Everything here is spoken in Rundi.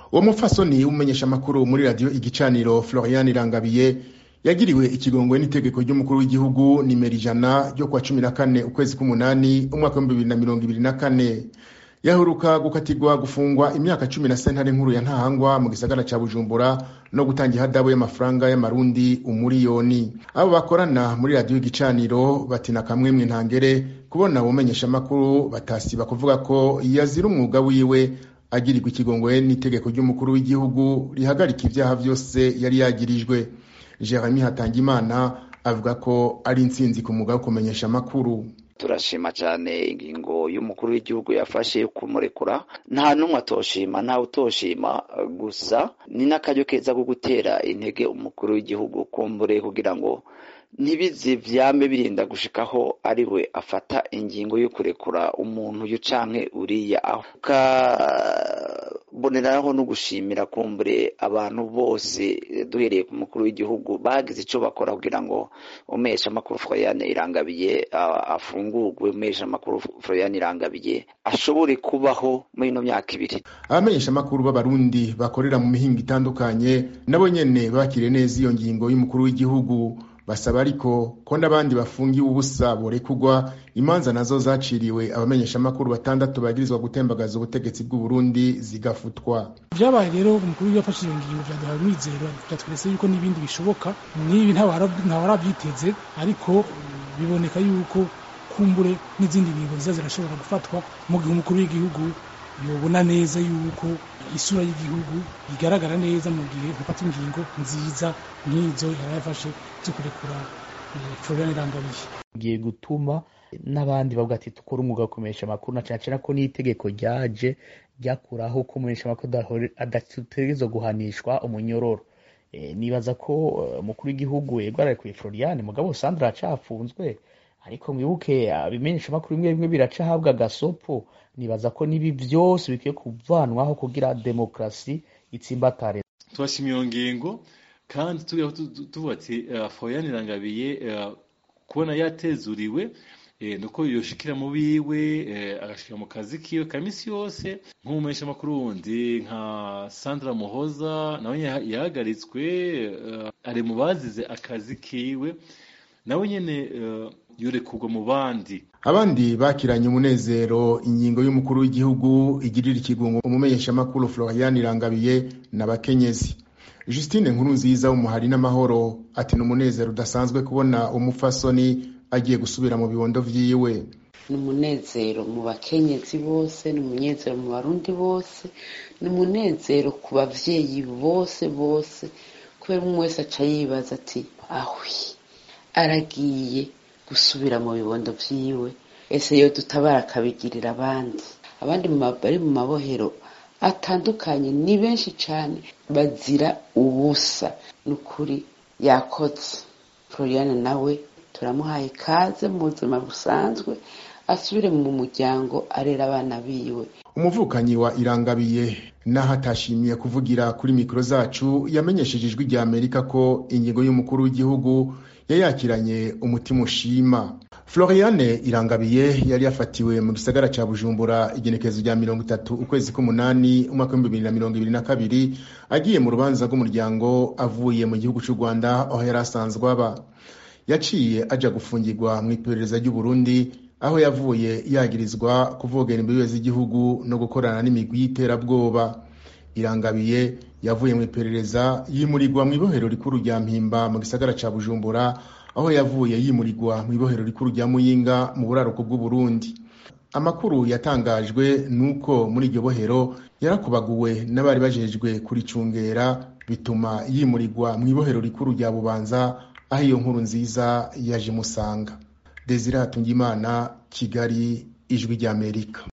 uwo mupfasoni w'umumenyeshamakuru muri radiyo igicaniro florian irangabiye yagiriwe ikigongwe n'itegeko ry'umukuru w'igihugu nimero ijana ryo kuwa cumi na kane ukwezi k'umunani umwaka w'ibihumbi bibiri na mirongo ibiri na kane yaheruka gukatirwa gufungwa imyaka cumi na sentare nkuru ya ntahangwa mu gisagara ca bujumbura no gutanga ihadabu y'amafaranga y'amarundi umuriyoni abo bakorana muri radiyo igicaniro batina kamwe mw'intangere kubona ubumenyeshamakuru batasiba kuvuga ko yazira umwuga wiwe agirirwa ikigongwe n'itegeko ry'umukuru w'igihugu rihagarika ivyaha vyose yari yagirijwe jeremy hatangimana avuga ko ari intsinzi ku mwuga wo kumenyesha amakuru turashima cyane ingingo y'umukuru w'igihugu yafashe yo kumurekura nta n'umwe atoshima ntawe utoshima gusa ni n'akaryo keza ko gutera intege umukuru w'igihugu kumbure kugira ngo ntibize vyame birinda gushikaho ari we afata ingingo yo kurekura umuntu uyu canke uriya aho kaboneraho no gushimira kumbure abantu bose duhereye ku mukuru w'igihugu bagize ico bakora kugira ngo umesha amakuru Florian Irangabiye afungurwe umesha amakuru Florian Irangabiye ashobore kubaho muri ino myaka ibiri abamenyesha amakuru b'abarundi bakorera mu mihingo itandukanye nabo nyene bakiriye neza iyo ngingo y'umukuru w'igihugu basaba ariko ko n'abandi bafungiwe ubusa borekurwa imanza nazo zaciriwe abamenyeshamakuru batandatu bagirizwa gutembagaza ubutegetsi bw'uburundi zigafutwa vyabaye rero umukuru yafashe iyo ngingo vyaduhaye umwizero vyatweretse yuko n'ibindi bishoboka n'ibi ntawaravyiteze ariko biboneka yuko kumbure n'izindi ngingo ziza zirashobora gufatwa mu gihe umukuru w'igihugu yobona neza yuko isura y'igihugu igaragara neza mu gihe hafata ingingo nziza nk'izo yari yafashe zo kurekura Florian Irangabiye giye gutuma n'abandi bavuga ati tukora umwuga wo kumenyesha amakuru na cyane cyane ko n'itegeko ryaje ryakuraho ko umumenyesha amakuru adategerezwa guhanishwa umunyororo nibaza ko umukuru w'igihugu yego ararekuye Florian mugabo Sandra aracafunzwe ariko mwibuke abimenyesha amakuru bimwe bimwe biracahabwa agasopo nibaza ko n'ibi byose bikwiye kuvanwaho kugira demokarasi itsimbatare turashima iyo ngingo kandi tuvuga ati Florian Irangabiye kubona yatezuriwe nuko yoshikira mu biwe agashikira mu kazi kiwe ka misi yose nk'umumenyesha amakuru wundi nka Sandra Muhoza nawe yahagaritswe ari mu bazize akazi kiwe nawe nyene yurekurwa mu bandi abandi bakiranye umunezero ingingo y'umukuru w'igihugu igirira ikigungo umumenyeshamakuru Florian Irangabiye n'abakenyezi Justine nkuru nziza w'umuhari n'amahoro ati ni umunezero udasanzwe kubona umupfasoni agiye gusubira mu bibondo vyiwe ni umunezero mu bakenyezi bose ni umunezero mu barundi bose ni umunezero ku bavyeyi bose bose kubera umwe wese aca yibaza ati ahwi aragiye gusubira mu bibondo vyiwe ese yo dutabara akabigirira abandi abandi bari mu mabohero atandukanye ni benshi cyane bazira ubusa ni ukuri yakoze floriane nawe turamuhaye ikaze mu buzima busanzwe asubire mu muryango arera abana biwe umuvukanyi wa irangabiye naho atashimiye kuvugira kuri mikoro zacu yamenyesheje ijwi rya amerika ko ingingo y'umukuru w'igihugu yayakiranye umutima ushima floriane irangabiye yari yafatiwe mu gisagara ca bujumbura igenekerezo rya mirongo itatu ukwezi k'umunani umwaka w'ibihumbi bibiri na mirongo ibiri na kabiri agiye mu rubanza rw'umuryango avuye mu gihugu c'u rwanda aho yari asanzwe aba yaciye aja gufungirwa mu iperereza ry'uburundi aho yavuye yagirizwa kuvogera imbibe z'igihugu no gukorana n'imigwi y'iterabwoba irangabiye yavuye mu iperereza yimurirwa mu ibohero rikuru rya mpimba mu gisagara ca bujumbura aho yavuye yimurirwa mu ibohero rikuru rya muyinga mu buraruko bw'uburundi amakuru yatangajwe nuko muri iryo bohero yarakubaguwe n'abari bajejwe kuricungera bituma yimurirwa mu ibohero rikuru rya bubanza aho iyo nkuru nziza yaje imusanga desire hatungimana kigali ijwi ry'amerika